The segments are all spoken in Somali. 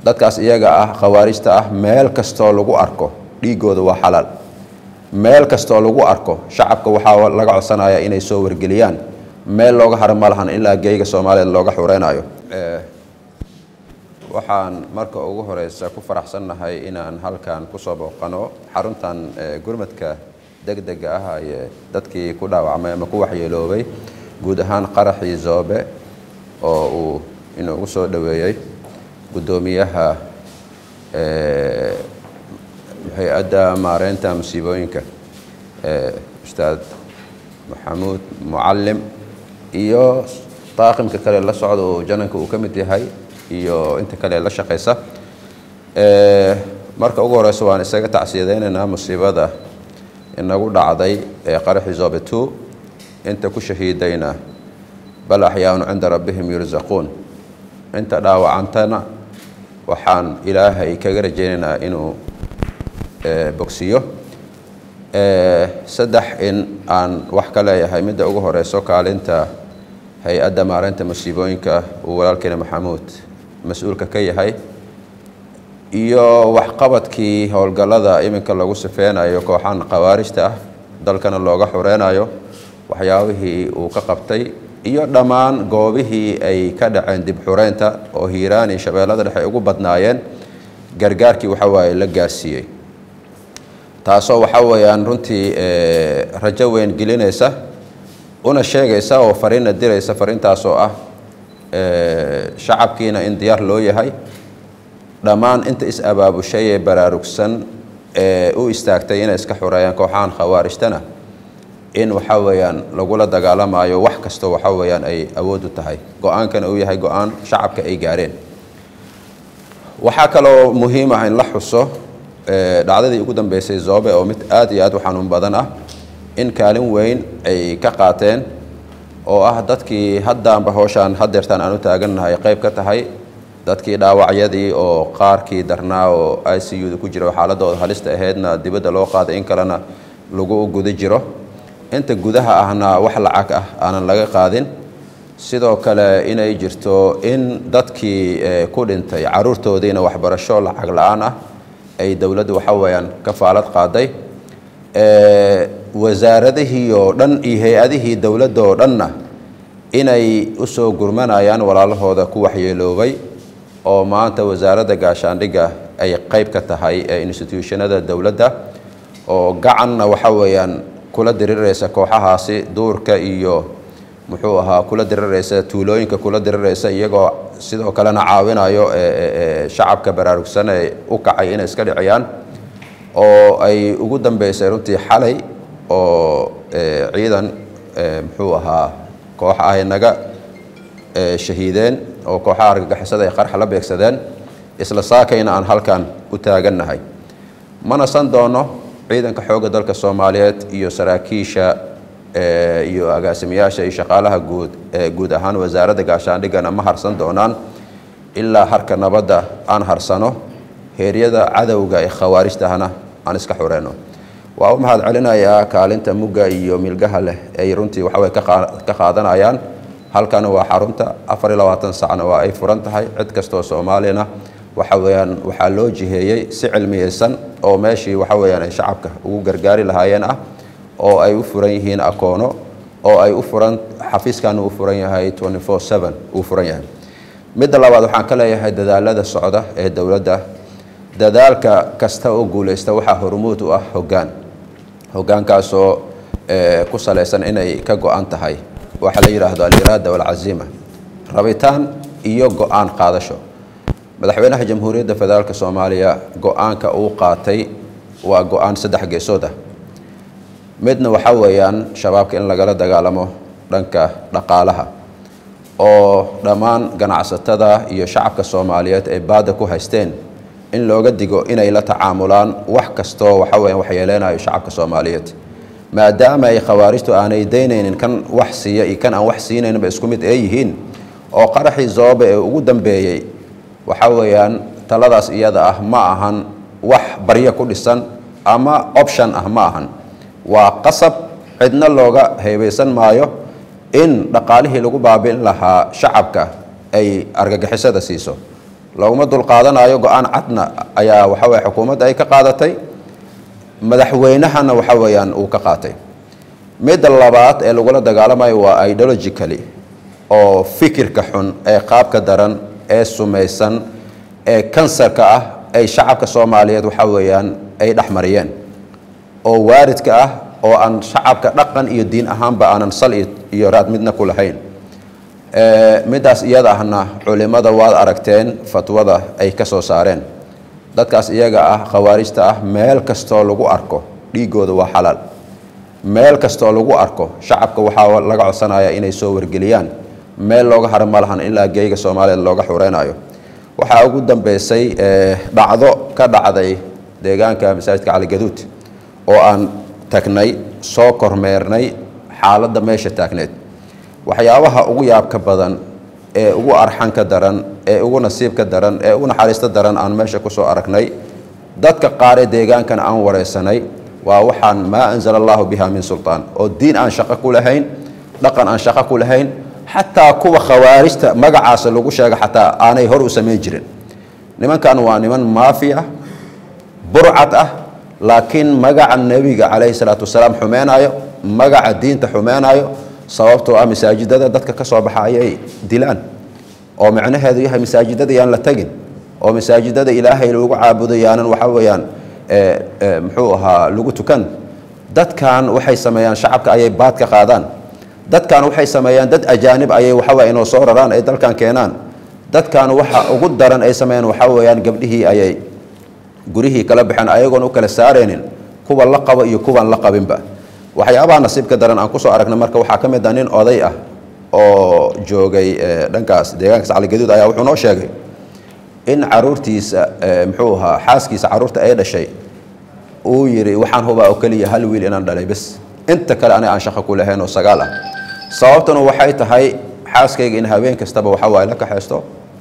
dadkaas iyaga ah khawaarijta ah meel kastoo lagu arko dhiigooda waa xalaal meel kastoo lagu arko shacabka waxaa laga codsanaya inay soo wargeliyaan meel looga haro ma lahan ilaa geyga soomaaliyeed looga xureynayo waxaan marka ugu horeysa ku faraxsannahay inaan halkan kusoo booqano xaruntan gurmadka degdega ah ee dadkii ku dhaawacmay ama ku waxyeeloobay guud ahaan qaraxii zoobe oo uu inugu soo dhoweeyey guddoomiyaha hay-adda maareynta musiibooyinka ustaad maxamuud mucalim iyo daaqimka kale la socda oo jananka uu ka mid yahay iyo inta kale la shaqaysa marka ugu horeysa waan isaga tacsiyadeynaynaa musiibada inagu dhacday ee qaraxii zobe two inta ku shahiidayna bal axyaaun cinda rabbihim yursaquun inta dhaawacantana waxaan ilaahay kaga rajaynaynaa inuu bogsiyo saddex in aan wax ka leeyahay midda ugu horeyso kaalinta hay-adda maareynta musiibooyinka uu walaalkeena maxamuud mas-uulka ka yahay iyo waxqabadkii howlgallada iminka lagu sifeynayo kooxan khawaarijta ah dalkana looga xureynayo waxyaabihii uu ka qabtay iyo dhammaan goobihii ay ka dhaceen dib xureynta oo hiiraan iyo shabeellada dhexe ugu badnaayeen gargaarkii waxa waaye la gaarsiiyey taasoo waxa weeyaan runtii rajo weyn gelinaysa una sheegaysa oo fariinna diraysa fariintaasoo ah shacabkiina in diyaar loo yahay dhammaan inta is-abaabushay ee baraarugsan ee u istaagtay inay iska xureeyaan kooxahan khawaarijtana in waxa weeyaan lagula dagaalamayo wax kastoo waxa weeyaan ay awood u tahay go-aankana uu yahay go-aan shacabka ay gaareen waxaa kaloo muhiim ah in la xuso dhacdadii ugu dambeysay zoobe oo mid aad iyo aad u xanuun badan ah in kaalin weyn ay ka qaateen oo ah dadkii haddaanba howshaan hadeertaan aan u taagannahay qayb ka tahay dadkii dhaawacyadii oo qaarkii darnaa oo i c u da ku jira oo xaaladooda halista ahaydna dibadda loo qaaday in kalena lagu guda jiro inta gudaha ahna wax lacag ah aanan laga qaadin sidoo kale inay jirto in dadkii ku dhintay caruurtoodiina waxbarasho lacag la-aan ah ay dowladdu waxa weeyaan ka faalad qaaday wasaaradihii oo dhan iyo hay-adihii dowladda oo dhanna inay u soo gurmanayaan walaalahooda ku waxyeeloobay oo maanta wasaaradda gaashaandhigga ay qayb ka tahay ee institutionada dowladda oo gacanna waxa weeyaan kula diriraysa kooxahaasi duurka iyo muxuu ahaa kula diriraysa tuulooyinka kula diriraysa iyagoo sidoo kalena caawinayo shacabka baraarugsan ee u kacay inay iska dhiciyaan oo ay ugu dambeysay runtii xalay oo ciidan muxuu ahaa koox ay naga shahiideen oo kooxaha argagixisada ay qarxa la beegsadeen isla saakayna aan halkan u taagannahay mana san doono ciidanka xoogga dalka soomaaliyeed iyo saraakiisha iyo agaasimayaasha iyo shaqaalaha guud guud ahaan wasaaradda gaashaandhiggana ma harsan doonaan ilaa harka nabadda aan harsano heeryada cadowga ee khawaarijtahana aan iska xureyno waa u mahad celinayaa kaalinta mugga iyo milgaha leh ay runtii waxawey ka qaadanayaan halkana waa xarunta afar iyo labaatan sacna waa ay furan tahay cid kastoo soomaaliyana waxa weeyaan waxaa loo jiheeyey si cilmiyeysan oo meeshii waxa weeyaan ay shacabka ugu gargaari lahaayeen ah oo ay u furan yihiin akoono oo ay u furan xafiiskana uu furan yahay twenty four seven uu furan yahay midda labaad waxaan ka leeyahay dadaalada socda ee dowladda dadaalka kasta oo guuleysta waxaa hormuud u ah hoggaan hoggaankaasoo ku salaysan inay ka go-an tahay waxaa la yidhaahdo aliraada walcaziima rabitaan iyo go-aan qaadasho madaxweynaha jamhuuriyadda federaalk soomaaliya go-aanka uu qaatay waa go-aan saddex geesood ah midna waxaa weeyaan shabaabka in lagala dagaalamo dhanka dhaqaalaha oo dhammaan ganacsatada iyo shacabka soomaaliyeed ay baadda ku haysteen in looga digo inay la tacaamulaan wax kastoo waxa weeyaan waxyeeleynayo shacabka soomaaliyeed maadaama ay khawaarijtu aanay daynaynin kan wax siiya iyo kan aan wax siinayninba isku mid ee yihiin oo qaraxii zoobe ee ugu dambeeyey waxa weeyaan taladaas iyada ah ma ahan wax baryo ku dhisan ama option ah ma ahan waa qasab cidna looga heebeysan maayo in dhaqaalihii lagu baabi'in lahaa shacabka ay argagixisada siiso laguma dulqaadanayo go-aan cadna ayaa waxa weye xukuumadda ay ka qaadatay madaxweynahana waxa weeyaan uu ka qaatay midda labaad ee lagula dagaalamayo waa ideologically oo fikirka xun ee qaabka daran ee sumaysan ee kansarka ah ay shacabka soomaaliyeed waxa weeyaan ay dhexmariyeen oo waaridka ah oo aan shacabka dhaqan iyo diin ahaanba aanan sal iyo raad midna ku lahayn middaas iyada ahna culimada waad aragteen fatwada ay ka soo saareen dadkaas iyaga ah khawaarijta ah meel kastoo lagu arko dhiigooda waa xalaal meel kastoo lagu arko shacabka waxaa laga codsanaya inay soo wargeliyaan meel looga hara ma lahan ilaa geeyga soomaaliyeed looga xureynayo waxaa ugu dambeysay dhacdo ka dhacday deegaanka masaajidka caligaduud oo aan tagnay soo kormeernay xaaladda meesha taagneed waxyaabaha ugu yaabka badan ee ugu arxanka daran ee ugu nasiibka daran ee ugu naxariista daran aan meesha kusoo aragnay dadka qaar ee deegaankan aan wareysanay waa waxaan maa anzala allahu biha min sultaan oo diin aan shaqo ku lahayn dhaqan aan shaqo ku lahayn xataa kuwa khawaarijta magacaasa lagu sheega xataa aanay hor u samayn jirin nimankan waa niman maafi ah burcad ah laakiin magaca nebiga calayhi salaatu wasalaam xumeenaayo magaca diinta xumeenaayo sababtoo ah masaajidada dadka ka soo baxa ayay dilaan oo macnaheedu yahay masaajidada yaan la tegin oo masaajidada ilaahay lagu caabudo yaanan waxa weeyaan muxuu ahaa lagu tukan dadkan waxay sameeyaan shacabka ayay baad ka qaadaan dadkan waxay sameeyaan dad ajaanib ayay waxaweye inoo soo raraan ay dalkan keenaan dadkan waxa ugu daran ay sameeyaan waxa weeyaan gabdhihii ayay gurihii kala baxeen ayagoon u kala saaraynin kuwa la qabo iyo kuwan la qabinba waxyaabaha nasiibka daran aan kusoo aragna marka waxaa ka mid ah nin oday ah oo joogay dhankaas deegaankaas caligaduud ayaa wuxuu noo sheegay in caruurtiisa muxuu ahaa xaaskiisa caruurta ay dhashay uu yidhi waxaan hubaa oo keliya hal wiil inaan dhalay bes inta kale aniga aan shaqo ku lahayn oo sagaal ah sababtuna waxay tahay xaaskayga in habeen kastaba waxa waaye la kaxaysto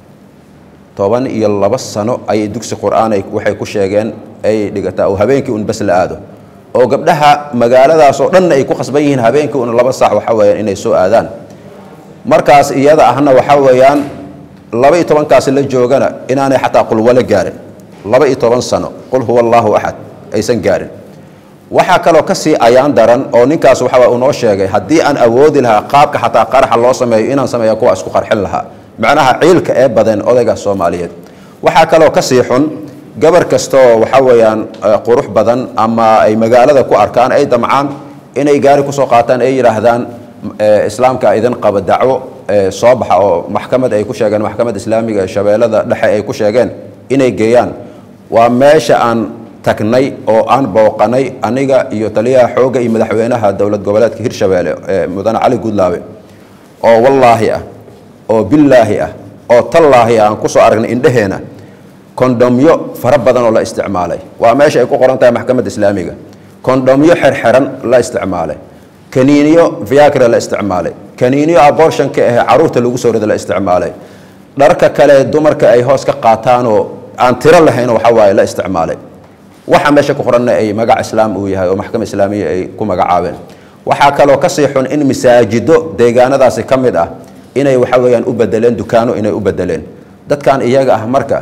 toban iyo laba sano ayay dugsi qur-aan waxay ku sheegeen ay dhigataa oo habeenkii un bes la aado oo gabdhaha magaaladaas oo dhanna ay ku khasban yihiin habeenkii un laba saac waxa weeyaan inay soo aadaan markaas iyada ahna waxa weeyaan laba iyo tobankaasi la joogana inaanay xataa qulwale gaarin laba iyo toban sano qul huwa allaahu axad aysan gaarin waxaa kaloo ka sii ayaan daran oo ninkaas waxa uu noo sheegay haddii aan awoodi lahaa qaabka xataa qaraxa loo sameeyo inaan sameeya kuwa isku qarxin lahaa macnaha ciilka ee badan odayga soomaaliyeed waxaa kaloo ka sii xun gabar kastoo waxa weeyaan qurux badan ama ay magaalada ku arkaan ay damcaan inay gaari kusoo qaataan ay yidhaahdaan islaamka idin qaba dacwo soo baxa oo maxkamad ay ku sheegeen maxkamad islaamiga shabeellada dhexe ay ku sheegeen inay geeyaan waa meesha aan tagnay oo aan booqanay aniga iyo taliyaha xoogga iyo madaxweynaha dowlad goboleedka hirshabeelle ee mudane cali gudlaabe oo wallaahi ah oo billaahi ah oo tallaahi ah aan kusoo aragnay indheheena kondomyo fara badan oo la isticmaalay waa meesha ay ku qoran tahay maxkamadda islaamiga kondomyo xerxeran la isticmaalay kaniiniyo viagra la isticmaalay kaniiniyo abortionka ah caruurta lagu soo rida la isticmaalay dharka kale dumarka ay hoos ka qaataanoo aan tiro lahayn waxa waaye la isticmaalay waxa meesha ku qoranna ay magac islaam uu yahay oo maxkamad islaamiya ay ku magacaabeen waxaa kaloo kasii xun in masaajido deegaanadaasi ka mid ah inay waxa weeyaan u bedeleen dukaano inay u bedeleen dadkan iyaga ah marka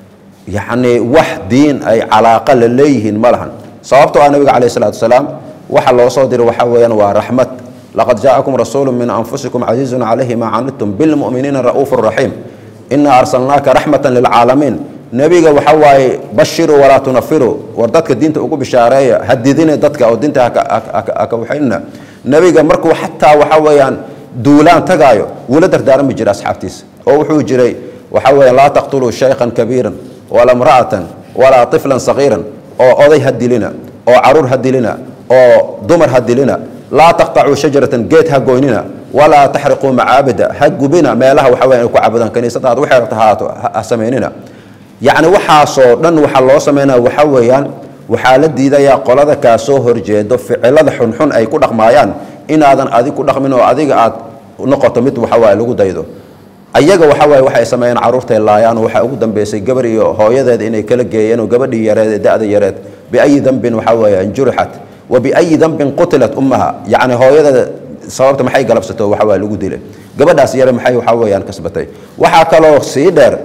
yacni wax diin ay calaaqa la leeyihiin ma lahan sababtoo ah nabiga calayh isalaatu wasalaam waxa loo soo diray waxa weeyaan waa raxmad laqad jaa'akum rasuulu min anfusikum casiizun calayhi maa canidtum bilmu'miniina ra'uufu raxiim inaa arsalnaaka raxmatan lilcaalamiin nebiga waxa waaye bashiruu walaa tunafiruu war dadka diinta ugu bishaareeya hadidine dadka oo diinta haka waxaynina nebiga markuu xataa waxa weeyaan duulaan tagaayo wuula dardaarami jiray asxaabtiisa oo wuxuu jiray waxa weeyaan laa taqtuluu shaykhan kabiiran walaa imra'atan walaa tiflan sagiiran oo oday ha dilina oo caruur ha dilina oo dumar ha dilina laa taqطacuu shajaratan geed ha goynina walaa taxriquu macaabida ha gubina meelaha waxa weyan ay ku caabudaan kaniisadaad waxay rabta haato ha samaynina yacni waxaasoo dhan waxaa loo samaynaya waxa weeyaan waxaa la diidayaa qolada kaa soo horjeedo ficilada xunxun ay ku dhaqmaayaan inaadan adig ku dhaqmin oo adiga aad noqoto mid waxa waaye lagu daydo ayaga waxa waaye waxay sameeyeen carruurtay laayaan oo waxaa ugu dambeysay gabar iyo hooyadeed inay kala geeyeen oo gabadhii yareed ee da-da yareed biayi dambin waxa weeyaan jurixat wa biayi dambin qutilat ummaha yacni hooyadeeda sababta maxay galabsato waxa waaye lagu dilay gabadhaas yare maxay waxa weeyaan kasbatay waxaa kaloo sii dheer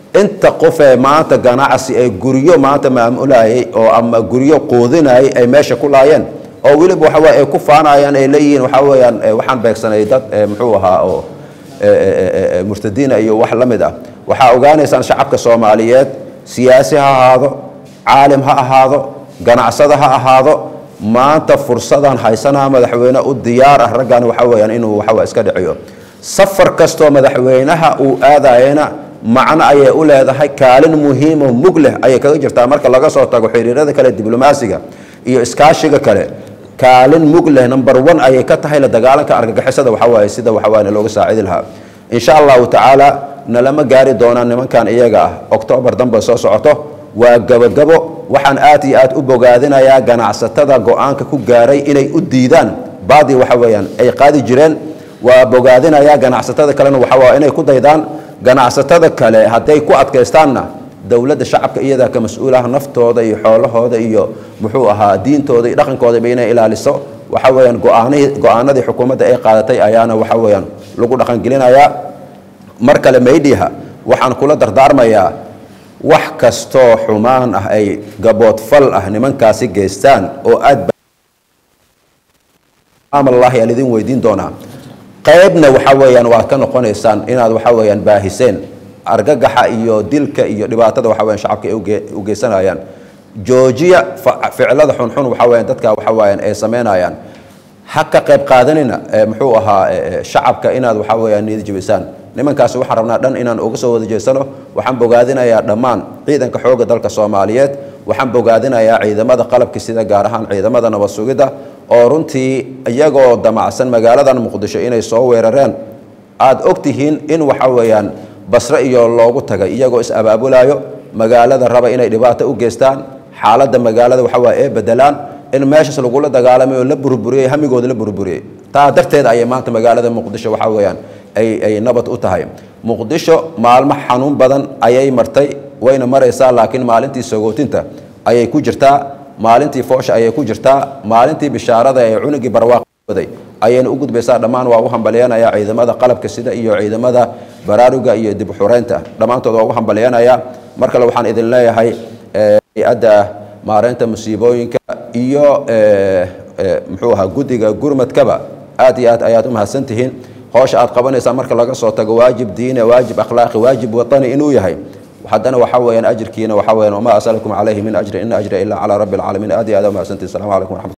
inta qof ee maanta ganacsi ee guryo maanta maamulayay oo ama guryo quudinayay ay meesha ku laayeen oo weliba waxa weye ay ku faanayaan ay leeyihiin waxaa weeyaan waxaan beegsanay dad muxuu ahaa oo murtadiina iyo wax la mid ah waxaa ogaanaysaan shacabka soomaaliyeed siyaasi ha ahaado caalim ha ahaado ganacsada ha ahaado maanta fursadan haysanaa madaxweyne u diyaar ah raggan waxa weyaan inuu waxawa iska dhiciyo safar kastoo madaxweynaha uu aadayana macno ayay u leedahay kaalin muhiimo mug leh ayay kaga jirtaa marka laga soo tago xiriirada kale diblomaasiga iyo iskaashiga kale kaalin mug leh number one ayay ka tahay la dagaalanka argagixisada waxawaaye sida waxawaye looga saacidi lahaa insha allahu tacaala nalama gaari doonaan nimankan iyaga ah octoobar dambe soo socoto waa gabogabo waxaan aad iyo aad u bogaadinayaa ganacsatada go-aanka ku gaaray inay u diidaan baadii waxa weeyaan ay qaadi jireen waa bogaadinayaa ganacsatada kalena waxawaa inay ku daydaan ganacsatada kale hadday ku adkaystaanna dowladda shacabka iyadaa ka mas-uulaha naftooda iyo xoolahooda iyo muxuu ahaa diintooda iyo dhaqankoodaba inay ilaaliso waxa weeyaan go-aanihii go-aanadii xukuumadda ay qaadatay ayaana waxa weeyaan lagu dhaqangelinayaa mar kale maydhiha waxaan kula dardaarmayaa wax kastoo xumaan ah ay gaboodfal ah nimankaasi geystaan oo aad amallaahi aan idin weydiin doonaa qaybna waxa weeyaan waad ka noqonaysaan inaad waxa weeyaan baahiseen argagaxa iyo dilka iyo dhibaatada waxa weyan shacabka ay u geysanayaan joojiya ficilada xunxun waxa weyan dadka waxa weeyaan ay samaynayaan ha ka qayb qaadanina muxuu ahaa shacabka inaad waxa weeyaan niyad jebisaan nimankaasi waxaan rabnaa dhan inaan uga soo wada jeesano waxaan bogaadinayaa dhammaan ciidanka xoogga dalka soomaaliyeed waxaan bogaadinayaa ciidamada qalabka sida gaar ahaan ciidamada nabad sugidda oo runtii iyagoo damacsan magaaladan muqdisho inay soo weerareen aada og tihiin in waxa weeyaan basre iyo loogu tagay iyagoo is abaabulayo magaalada raba inay dhibaato u geystaan xaaladda magaalada waxa waye ee bedelaan in meeshaas lagula dagaalamay oo la burburiyey hamigooda la burburiyey taa darteed ayay maanta magaalada muqdisho waxa weeyaan ay ay nabad u tahay muqdisho maalmo xanuun badan ayay martay wayna maraysaa laakiin maalintii sagootinta ayay ku jirtaa maalintii foosha ayay ku jirtaa maalintii bishaarada ee cunugii barwaaqoday ayayna u gudbaysaa dhammaan waa u hambalyanaya ciidamada qalabka sida iyo ciidamada baraaruga iyo dib xureynta dhammaantood waa ugu hambalyanaya mar kale waxaan idin leeyahay hay-adda maareynta musiibooyinka iyo muxuu ahaa guddiga gurmadkaba aad iyo aad ayaad u mahadsan tihiin hoosha aad qabanaysaan marka laga soo tago waajib diine waajib akhlaaqi waajib watani inuu yahay haddana waxa weeyaan ajirkiina waxa weeyaan wama asalakum calayhi min ajri in ajri ilaa calaa rabbi alcaalamiin aad iyo aad u mahadsantihin assalamu calaykum waraxmat